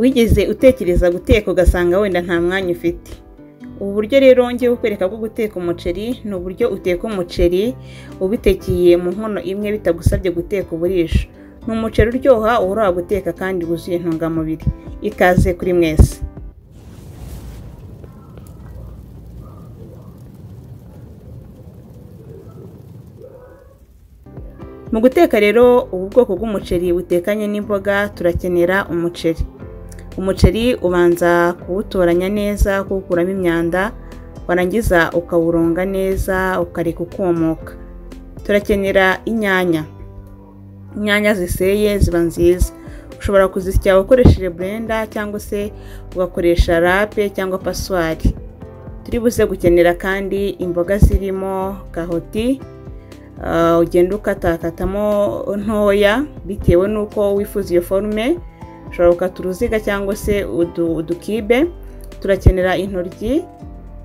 wigeze utekereza guteka ugasanga wenda nta mwanya ufite ubu buryo rero ngiye kukwereka bwo guteka umuceri ni uburyo uteka umuceri ubitekeye mu nkono imwe bitagusabye guteka uburisho ni umuceri uryoha uhora guteka kandi wuzuye intungamubiri ikaze kuri mwese mu guteka rero ubu bwoko bw'umuceri butekanye n'imboga turakenera umuceri umuceri ubanza kuwutoranya neza kuwukuramo imyanda warangiza ukawuronga neza ukareka ukumuka turakenera inyanya inyanya ziseye ziba nziza ushobora kuzisya ukoresheje burenda cyangwa se ugakoresha rape cyangwa paswari turi buze gukenera kandi imboga zirimo karoti ugenda ukatakatamo ntoya bitewe n'uko wifuza iyo forume ushobora gukata uruziga cyangwa se udukibe turakenera intoryi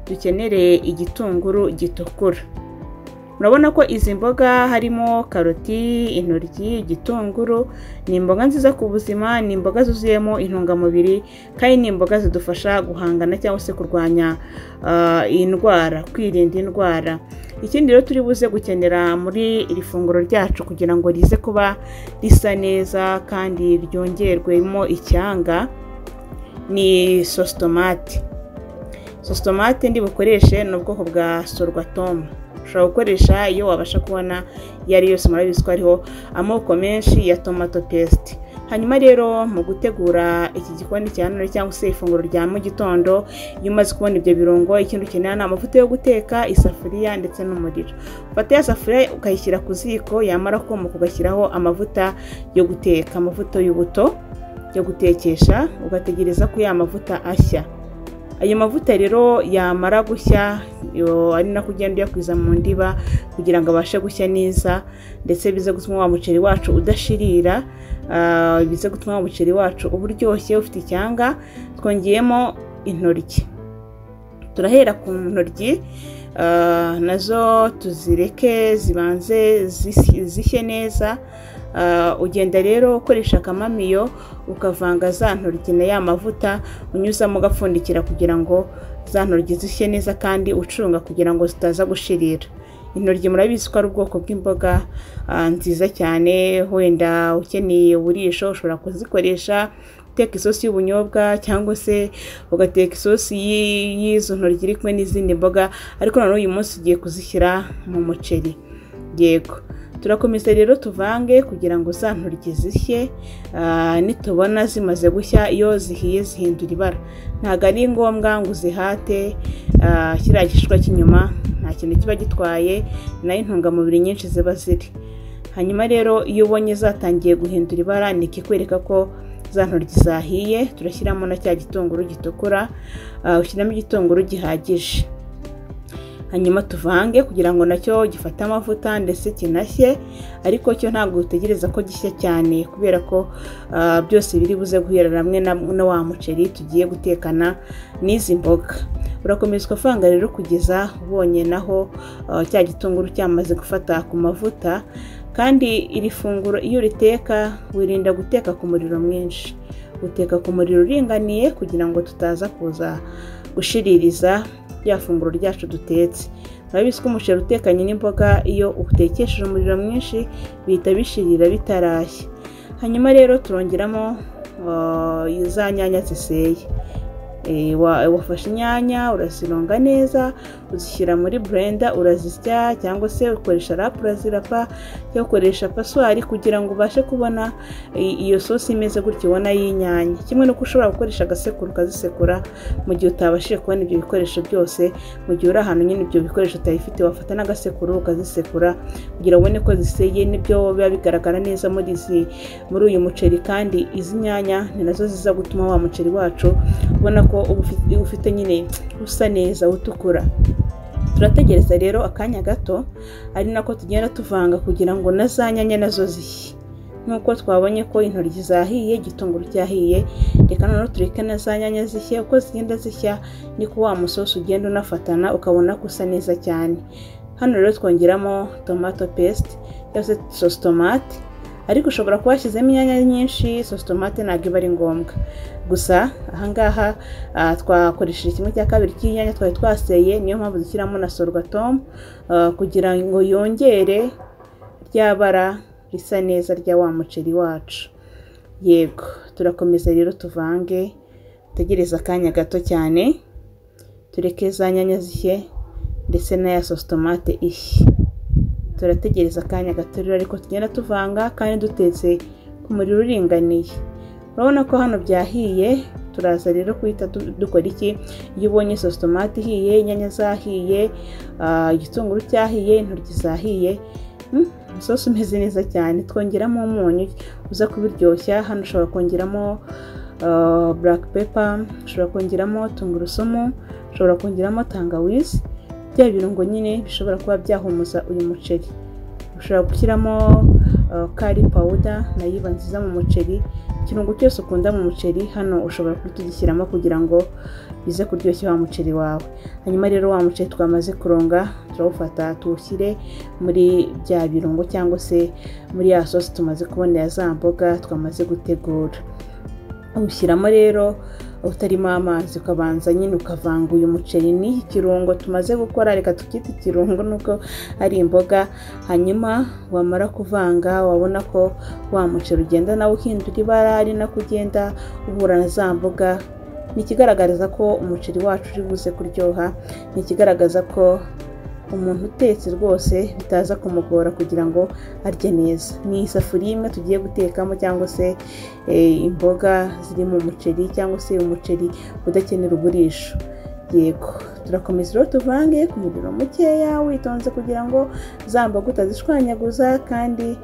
dukenereye igitunguru gitukura urabona ko izi mboga harimo karoti intoryi igitunguru ni imboga nziza ku buzima ni imboga zuzuyemo intungamubiri kandi ni imboga zidufasha guhangana cyangwa se kurwanya indwara kwirinda indwara ikindi rero turi buze gukenera muri iri funguro ryacu kugira ngo rize kuba risa neza kandi ryongerwemo icyanga ni sositomate sositomate ndi bukoreshe ni ubwoko bwa sorwatomu ushobora gukoresha iyo wabasha kubona iyo ari yose murabizi ko hariho amoko menshi ya tomato pesite hanyuma rero mu gutegura iki gikoni cya none cyangwa se ifunguro rya mu gitondo iyo umaze kubona ibyo birungo ikintu ukenera ni amavuta yo guteka isafuriya ndetse n'umuriro ufata ya safuriya ukayishyira ku ziko yamara kumuka ugashyiraho amavuta yo guteka amavuta y'ubuto yo gutekesha ugategereza ko ya mavuta ashya ayo mavuta rero yamara gushya ari nako ugenda uyakwiza mu ndiba kugira ngo abashe gushya neza ndetse bize gutuma wa muceri wacu udashirira bize gutuma wa muceri wacu uba uryoshye ufite icyanga twongeyemo intoryi turahera ku ntoryi nazo tuzireke zibanze zishye neza ugenda rero ukoresha akamamiyo ukavanga za ntoryi na ya mavuta unyuzamo ugapfundikira kugira ngo za ntoryi zishye neza kandi ucunga kugira ngo zitaza gushirira intoryi murabizi ko ari ubwoko bw'imboga nziza cyane wenda ukeneye uburisho ushobora kuzikoresha uteka isosi y'ubunyobwa cyangwa se ugateka isosi y'izo ntoryi iri kumwe n'izindi mboga ariko noneho uyu munsi ugiye kuzishyira mu muceri yego turakomeza rero tuvange kugira ngo za ntoryi zishye nitubona zimaze gushya iyo zihiye zihindura ibara ntabwo ari ngombwa ngo uzihate kiriya gishishwa cy'inyuma nta kintu kiba gitwaye nayo intungamubiri nyinshi ziba ziri hanyuma rero iyo ubonye zatangiye guhindura ibara ni ikikwereka ko za ntoryi zahiye turashyiramo na cya gitunguru gitukura ushyiramo igitunguru gihagije hanyuma tuvange kugira ngo nacyo gifate amavuta ndetse kinashye ariko cyo ntabwo utegereza ko gishya cyane kubera ko byose biri buze guhera hamwe na wa muceri tugiye gutekana n'izi mboga urakomeza ukavanga rero kugeza ubonye naho cya gitunguru cyamaze gufata ku mavuta kandi iri funguro iyo uriteka wirinda guteka ku muriro mwinshi uteka ku muriro uringaniye kugira ngo tutaza kuza gushiririza rya funguro ryacu dutetse urabizi ko umuceri utekanye n'imboga iyo utekesheje umuriro mwinshi bihita bishirira bitarashya hanyuma rero turongeramo za nyanya ziseye wafashe inyanya urazironga neza uzishyira muri burenda urazisya cyangwa se ukoresha rapu urazirapa cyangwa ukoresha paswari kugira ngo ubashe kubona iyo sosi imeze gutya ubona y'inyanya kimwe n'uko ushobora gukoresha agasekuru ukazisekura mu gihe utabashije kubona ibyo bikoresho byose mu gihe uri ahantu nyine ibyo bikoresho utabifite wafata n'agasekuru ukazisekura kugira ngo ubone ko ziseye n'ibyo biba bigaragara neza muri izi muri uyu muceri kandi izi nyanya ni nazo ziza gutuma wa muceri wacu ubona ko ufite nyine usa neza utukura turategereza rero akanya gato ari nako tugenda tuvanga kugira ngo na za nyanya nazo zishye nk'uko twabonye ko intoryi zahiye igitunguru cyahiye reka noneho tureke na za nyanya zishye uko zigenda zishya niko wa musosi ugenda unafatana ukabona ko usa neza cyane hano rero twongeramo tomato pesite cyangwa se sositomate ariko ushobora kuba washyizemo inyanya nyinshi sositomate ntabwo iba ari ngombwa gusa ahangaha twakoresheje kimwe cya kabiri cy'inyanya twari twaseye niyo mpamvu dushyiramo na sorwatomu kugira ngo yongere rya bara risa neza rya wa muceri wacu yego turakomeza rero tuvange dutegereze akanya gato cyane tureke za nyanya zishye ndetse na ya sositomate ishye turategereza akanya gato rero ariko tugenda tuvanga kandi dutetse ku muriro uringaniye urabona ko hano byahiye turaza rero kuhita dukora iki iyo ubonye sositomate ihiye inyanya zahiye igitunguru cyahiye intoryi zahiye umusosi umeze neza cyane twongeramo umunyu uza kubiryoshya hano ushobora kongeramo buraka pepa ushobora kongeramo tungurusumu ushobora kongeramo tangawizi bya birungo nyine bishobora kuba byahumuza uyu muceri ushobora gushyiramo kari pawuda nayo iba nziza mu muceri ikirungo cyose ukunda mu muceri hano ushobora kutugishyiramo kugira ngo bize kuryoshya wa muceri wawe hanyuma rero wa muceri twamaze kuronga turawufata tuwushyire muri bya birungo cyangwa se muri ya sosi tumaze kubonera za mboga twamaze gutegura ushyiramo rero utarimo amazi ukabanza nyine ukavanga uyu muceri ni ikirungo tumaze gukora reka tukite ikirungo nuko ari imboga hanyuma wamara kuvanga wabona ko wa muceri ugenda nawe uhindura ibara ari nako ugenda uhura na za mboga ni ikigaragaza ko umuceri wacu uri buze kuryoha ni ikigaragaza ko umuntu utetse rwose bitaza kumugora kugira ngo arye neza ni isafuriya imwe tugiye gutekamo cyangwa se imboga ziri mu muceri cyangwa se umuceri udakenera uburisho yego turakomeza rero tuvange ku muriro mukeya witonze kugira ngo za mboga utazishwanyaguza kandi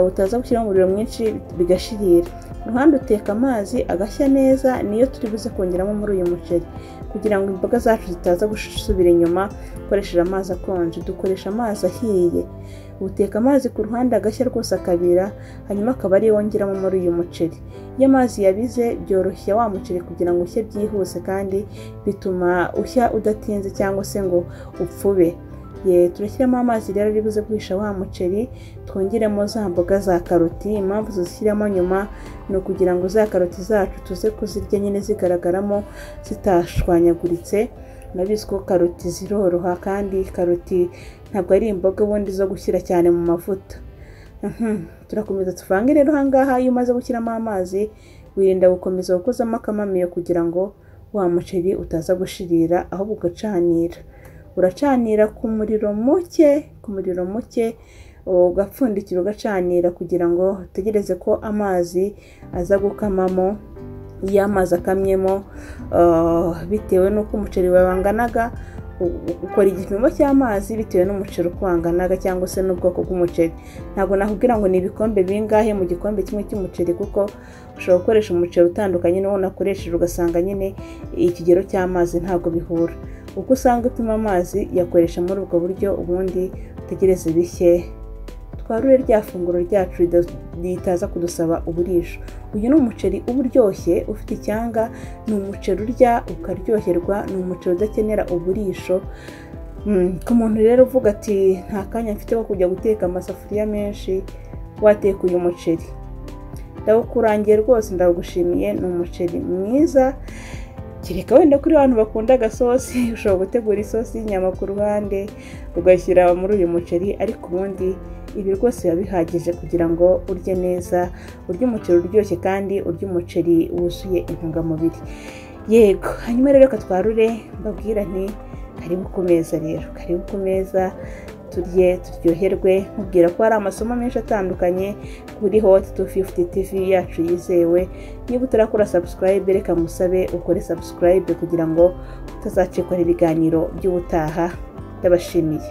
utaza gushyiramo umuriro mwinshi bigashirira ruhande uteka amazi agashya neza niyo turi buze kongeramo muri uyu muceri kugira ngo imboga zacu zitaza gusubira inyuma ukoresheje amazi akonje dukoresha amazi ahiye uteka amazi ku ruhande agashya rwose akabira hanyuma akaba ariyo wongeramo muri uyu muceri iyo amazi yabize byoroshya wa muceri kugira ngo ushye byihuse kandi bituma ushya udatinze cyangwa se ngo upfube turashyiramo amazi rero ari buze guhisha wa muceri twongeremo za mboga za karoti impamvu tuzishyiramo nyuma ni ukugira ngo za karoti zacu tuze kuzirya nyine zigaragaramo zitashwanyaguritse murabizi ko karoti ziroroha kandi karoti ntabwo ari imboga ubundi zo gushyira cyane mu mavuta turakomeza tuvange rero ahangaha iyo umaze gushyiramo amazi wirinda gukomeza gukozamo akamamiyo kugira ngo wa muceri utaza gushirira ahubwo ugacanira uracanira ku muriro muke ku muriro muke ugapfundikira ugacanira kugira ngo utegereze ko amazi aza gukamamo iyo amazi akamyemo bitewe n'uko umuceri wawe wanganaga ukora igipimo cy'amazi bitewe n'umuceri uko wanganaga cyangwa se n'ubwoko bw'umuceri ntabwo nakubwira ngo ni ibikombe bingahe mu gikombe kimwe cy'umuceri kuko ushobora gukoresha umuceri utandukanye n'uwo nakoresheje ugasanga nyine ikigero cy'amazi ntabwo bihura uko usanga upima amazi yakoresha muri ubwo buryo ubundi utegereze bishye twarure rya funguro ryacu ritaza kudusaba uburisho uyu ni umuceri uba uryoshye ufite icyanga ni umuceri urya ukaryoherwa ni umuceri udakenera uburisho ku muntu rero uvuga ati nta kanya mfite ko kujya guteka amasafuriya menshi wateka uyu muceri ndawukurangiye rwose ndawugushimiye ni umuceri mwiza kereka wenda kuri abantu bakunda agasosi ushobora gutegura isosi y'inyama ku ruhande ugashyira muri uyu muceri ariko ubundi ibi rwose biba bihagije kugira ngo urye neza urye umuceri uryoshye kandi urye umuceri wuzuye intungamubiri yego hanyuma rero reka twarure mbabwira nti karibu ku meza rero karibu ku meza turye turyoherwe nkubwira ko hari amasomo menshi atandukanye kuri hoti tu fifuti tivi yacu yizewe niba utarakora sabusikarayibe reka musabe ukore sabusikarayibe kugira ngo utazacikora ibiganiro by'ubutaha ndabashimiye